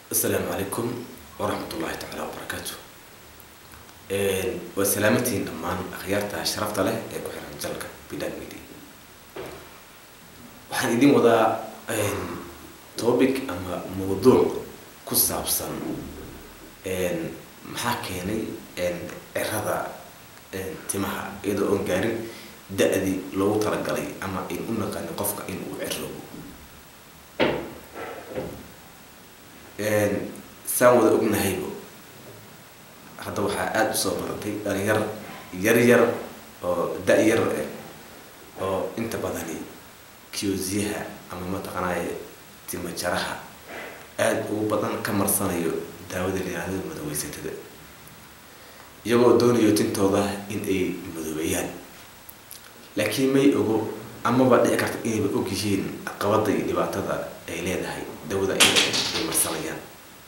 asalaamu calaykum waraxmat ullaahi tacaala wabarakaatu waa salaamatiin dhammaan akhyaarta sharafta leh ee ku xiran jalka bidag media waxaan idin wadaa topic ama mawduuc ku saabsan maxaa keenay cirada timaha iyadoo oon gaarin da-dii loogu talagalay ama in u naqaani qofka in uu ciroobo saan wada ognahaybo hadda waxaa aada usoo baratay dhalinyar yar yar oo da-yar ah oo inta badani kiyosyaha ama mataqaanaaye timajaraha aada ugu badan ka marsanayo daawada layihahdo madaweysatada iyagoo doonayo tintooda in ay madoobeeyaan laakiin may ogo amaba dhici karta inayba og yihiin caqabada iyo dhibaatada ay leedahay dawada in ay marsanayaan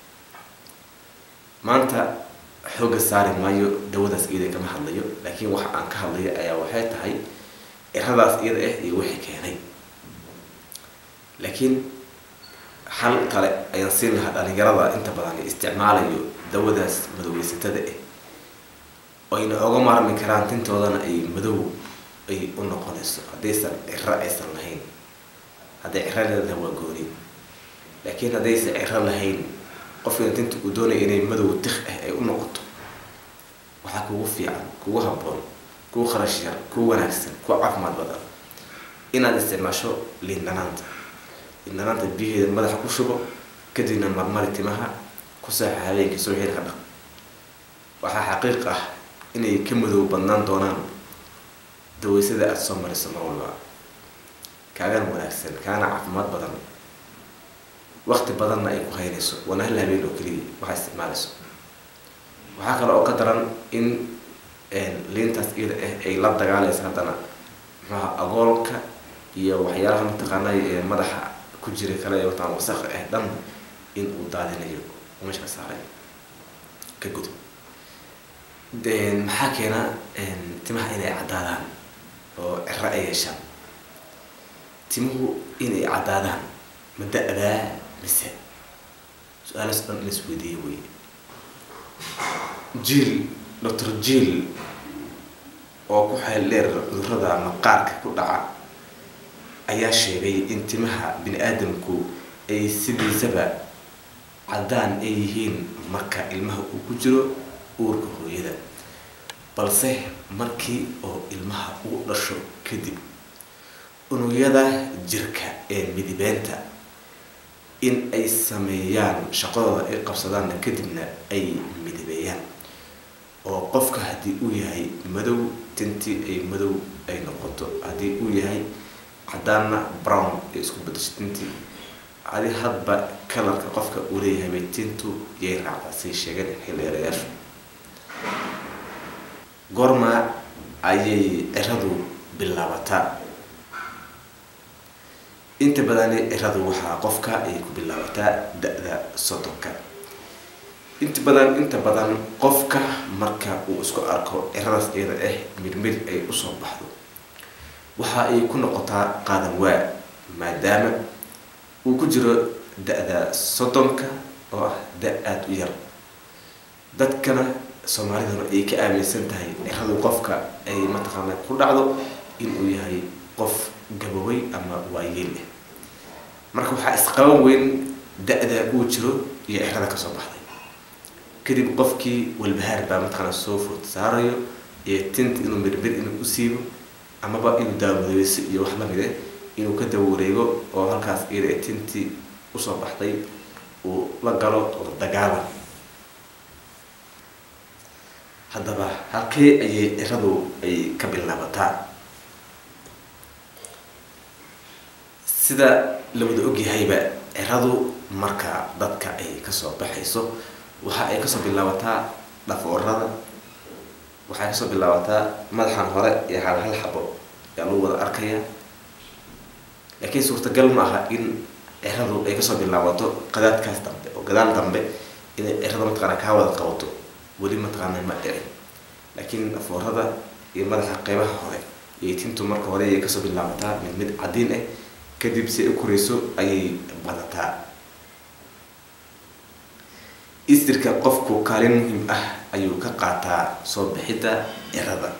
maanta xooga saari maayo dawadaas iyada kama hadlayo laakiin waxa aan ka hadlayo ayaa waxay tahay ciradaas iyada ah iyo wixii keenay laakiin xal kale ayaan siin lahaa dhalinyarada inta badan isticmaalayo dawadaas madoweysatada ah ayna oga maarmi karaan tintoodana ay madow ay u noqonayso haddaysan ciro aysan lahayn hadday ciro leedahay waa gooni laakiin haddaysan ciro lahayn qofkina tinta uu doonaya inay madow tik ah ay u noqoto waxaa kugu fiican kugu habboon kugu kharash yar kugu wanaagsan kugu caafimaad badan inaad isticmaasho liindhanaanta liindhanaanta biyaheeda madaxa ku shubo kadibna marmari timaha ku saaxa habeenkii soo xil ka dhaq waxaa xaqiiq ah inay ka madow badnaan doonaan daweysada aada soo mariso mar walba kaagana wanaagsan kaagana caafimaad badan wakti badanna ay ku haynayso waana hal habeen oo keliya waxaa isticmaalayso waxaa kale oo ka daran in liintaas iyada ah ay la dagaalaysa haddana muxuaha agoolka iyo waxyaalaha mataqaanay ee madaxa ku jira kale ee wataan wasaq ah dhan in uu daadinayo meesha ka saaray ka gudub maxaa keena timaha inay caddaadaan oo ciro ay yeeshaan timuhu inay caddaadaan ma da-daa mise su-aalaas dhan in isweydiiya wey jiil doctor jiil oo ku xeel dheer cudurada maqaarka ku dhaca ayaa sheegay in timaha bini aadamku ay sidiisaba caddaan ay yihiin marka ilmaha uu ku jiro uurka hooyada balse markii oo ilmaha uu dhasho kadib unugyada jirka ee midibeenta in ay sameeyaan shaqadooda ay qabsadaanna kadibna ay midibeeyaan oo qofka haddii uu yahay madow tintii ay madow ay noqoto haddii uu yahay caddaanna brown ay isku badasho tintii adi hadba kalarka qofka uu leeyahay bay tintu yay raacdaa say sheegeen xildheerayaashu goorma ayay ciradu bilaabataa inta badani ciradu waxaa qofka ay ku bilaabataa da-da soddonka inta badan inta badan qofka marka uu isku arko ciradaas iyada ah mirmir ay usoo baxdo waxa ay ku noqotaa qaadan waa maadaama uu ku jiro da-da soddonka oo ah da aada u yar dadkana soomaaliduna ay ka aaminsan tahay ciradu qofka ay mataqaana ku dhacdo inuu yahay qof gabowey ama waayeel ah marka waxaa isqaban weyn da-da uu jiro iyo cirada kasoo baxday kadib qofkii walbahaar baa mataqaana soo food saarayo iyo tinta inuu mirbir inuu u siibo amaba inuu daawadeyso iyo wax lamid ah inuu ka dawareego oo halkaas iyada tintii usoo baxday uu la galo oo dagaalan haddaba halkee ayay ciradu ay ka bilaabataa sida la wada ogyahayba ciradu marka dadka ay kasoo baxayso waxa ay kasoo bilaabataa dhafoorada waxay kasoo bilaabataa madaxan hore iyo hal hal xabo ayaa lagu wada arkaya laakiin suurtagal ma aha in ciradu ay kasoo bilaabato qadaadkaas dambe oo gadaal dambe inay cirada mataqaana kaa wada qabato weli mataqaana ma dhicin laakiin dhafoorada iyo madaxa qeybaha hore iyo tintu marka hore ayay kasoo bilaabataa mid mid cadiin ah kadib si ay u korayso ayay badataa istirka qofku kaalin muhiim ah ayuu ka qaataa soo bixidda cirada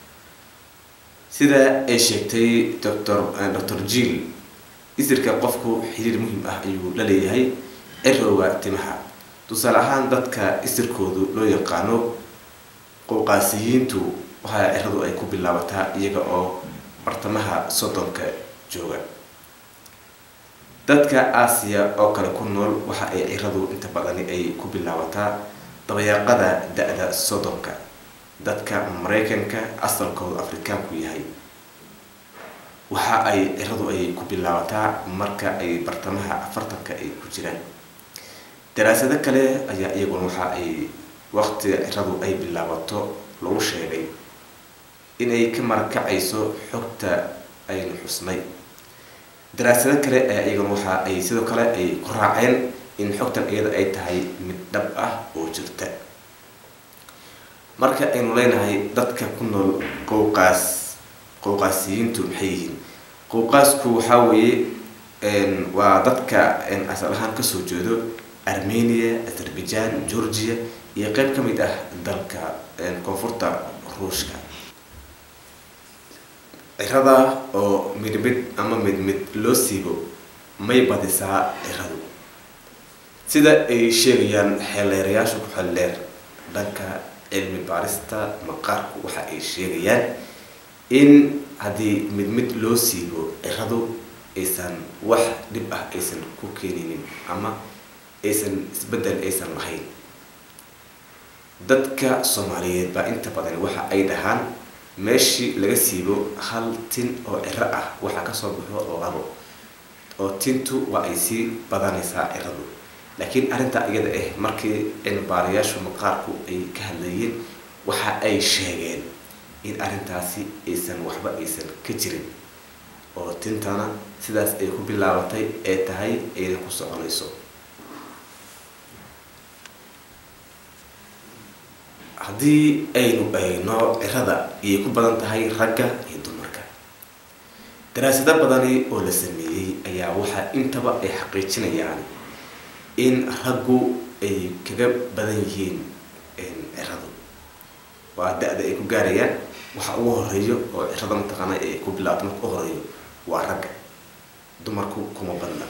sida ay sheegtay doctor doctor jill istirka qofku xiriir muhiim ah ayuu la leeyahay cirowga timaha tusaale ahaan dadka istirkoodu loo yaqaano qowqaasiyiintu waxaa ciradu ay ku bilaabataa iyaga oo bartamaha soddonka jooga dadka aasiya oo kale ku nool waxa ay ciradu inta badani ay ku bilaabataa dabayaaqada da-da soddonka dadka maraykanka asalkoodu afrikaanku yahay waxa ay ciradu ay ku bilaabataa marka ay bartamaha afartanka ay ku jiraan daraasado kale ayaa iyaguna waxa ay waqtiga ciradu ay bilaabato lagu sheegay inay ka marakacayso xogta aynu xusnay daraasado kale ayaa iyaguna waxa ay sidoo kale ay ku raaceen in xogtan iyada ay tahay mid dhab ah oo jirta marka aynu leenahay dadka ku nool qowqaas qowqaasiyiintu maxay yihiin qowqaasku waxaa weeye waa dadka asal ahaan kasoo jeedo armenia azerbaijan georgia iyo qeyb ka mid ah dalka koonfurta ruushka cirada oo mid mid ama mid mid loo siibo may badisaa ciradu sida ay sheegayaan xeeleerayaasha ku xeldheer dhanka cilmi baarista maqaarku waxa ay sheegayaan in haddii mid mid loo siibo ciradu aysan wax dhib ah aysan ku keeninin ama aysan isbeddel aysan lahayn dadka soomaaliyeed baa inta badan waxa ay dhahaan meeshii laga siibo hal tin oo ciro ah waxaa kasoo baxo labo oo tintu waa ay sii badanaysaa ciradu laakiin arrintaa iyada ah markii cilmibaarayaashu maqaarku ay ka hadlayeen waxa ay sheegeen in arrintaasi aysan waxba aysan ka jirin oo tintana sidaas ay ku bilaabatay ee tahay ayna ku soconayso haddii aynu eegno cirada ayay ku badan tahay ragga iyo dumarka daraasado badani oo la sameeyey ayaa waxaa intaba ay xaqiijinayaan in raggu ay kaga badan yihiin ciradu waa da-da ay ku gaarayaan waxa ugu horeeyo oo cirada mataqaana ay ku bilaabto marka u horeeyo waa ragga dumarku kuma badna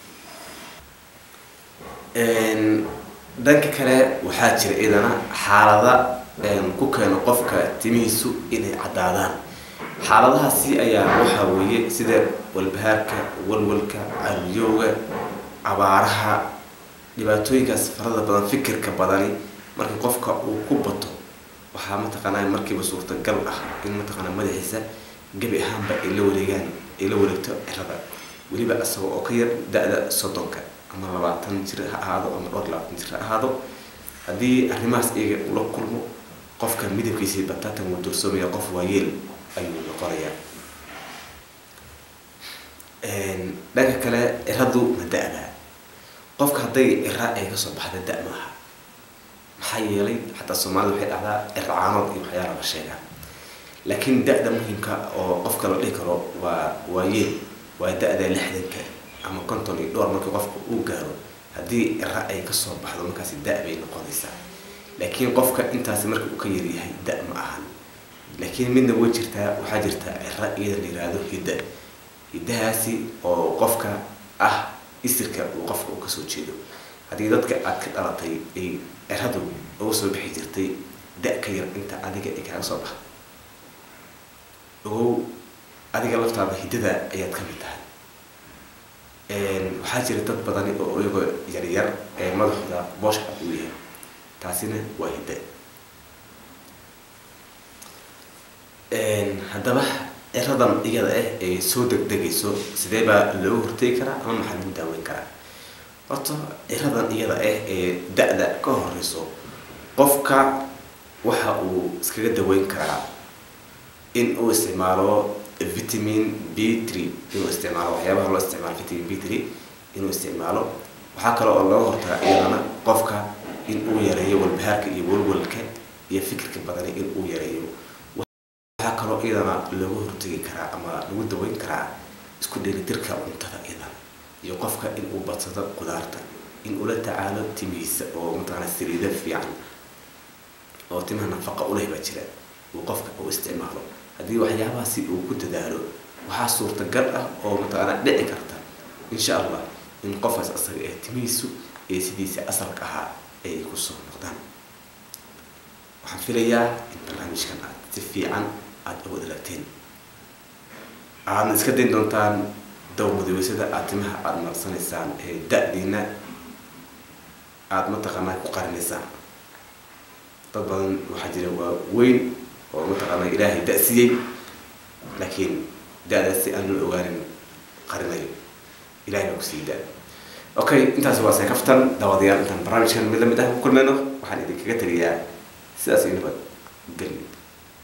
dhanka kale waxaa jira idana xaalada ku keeno qofka timihiisu inay caddaadaan xaaladahaasi ayaa waxaa weeye sida walbahaarka walwalka caliyowga abaaraha dhibaatooyinkaas farada badan fikirka badani marka qofka uu ku bato waxaa mataqaanaa markiiba suurtagal ah in mataqaanaa madaxiisa gebi ahaanba ay la wareegaan ay la wareegto cirada weliba isaga oo ka yar da-da soddonka ama labaatan jir ha ahaado ama dhowr labaatan jir ha ahaado haddii arrimahaas iyaga ula kulmo qofka midabkiisii bataatan wuu dursoomaya qof waayeel ayuu noqonayaa dhanka kale ciradu ma da-da qofka hadday cira ay kasoo baxda da- maaha maxaa yeelay xataa soomaalida waxay dhahdaa circaanood iyo waxyaala la sheegaa laakiin da-da muhimka oo qofka la dhihi karo waa waayeel waa da-da lixdanka ama konton iyo dhowr markii qofka uu gaaro haddii cira ay kasoo baxdo markaasi da- bay noqonaysaa laakiin qofka intaasi marka uu ka yaryahay da- ma ahan laakiin midna way jirtaa waxaa jirta cira iyada la yiraahdo hidda hiddahaasi oo qofka ah isirka uu qofka uu kasoo jeedo haddii dadka aad ka dhalatay ay ciradu uga soo bixi jirtay da- ka yar inta adiga ay kaaga soo baxdo ogow adiga laftaada hiddada ayaad ka mid tahay waxaa jira dad badani oo iyagoo yaryar ee madaxooda booshka uu yahay taasina waa hidda haddaba ciradan iyada ah ay soo degdegayso sidee baa looga hortegi karaa ama maxaa lagu daaweyn karaa horta ciradan iyada ah ee da-da ka horeyso qofka waxa uu iskaga daweyn karaa in uu isticmaalo vitamin b three inuu isticmaalo waxyaabaha loo isticmaalo vitamin b three inuu isticmaalo waxaa kale oo looga hortaga iyadana qofka in uu yareeyo walbahaarka iyo walwalka iyo fikirka badani in uu yareeyo waxaa kaloo iyadana looga hortegi karaa ama lagu daweyn karaa isku dheelitirka cuntada iyadana iyo qofka in uu badsado qudaarta in ula tacaalo timihiisa oo mataqaana saliida fiican oo timaha nafaqa u leh baa jira uu qofka uu isticmaalo haddii waxyaabahaasi uu ku dadaalo waxaa suurtagal ah oo mataqaana dhici karta insha allah in qofkaas asaga ee timihiisu ee sidiisa asalka ahaa ay kusoo noqdaan waxaan filayaa in barnaamijkan aad si fiican aada uga dhalagteen aadna iska dayn doontaan daw madaweysada aad timaha aada marsanaysaan ee da-diina aada mataqaanaa ku qarinaysaan dad badan waxaa jira waa weyn oo mataqaanaa ilaahay da-siiyey laakiin da-daas si aan loo ogaanin qarinayo ilahay baa kusii da okay intaasi waa seekaftan daawadayaal intaan barnaamijkan mid lamid ah ku kulmayno waxaan idinkaga tegayaa sidaas iyo nabad gelyo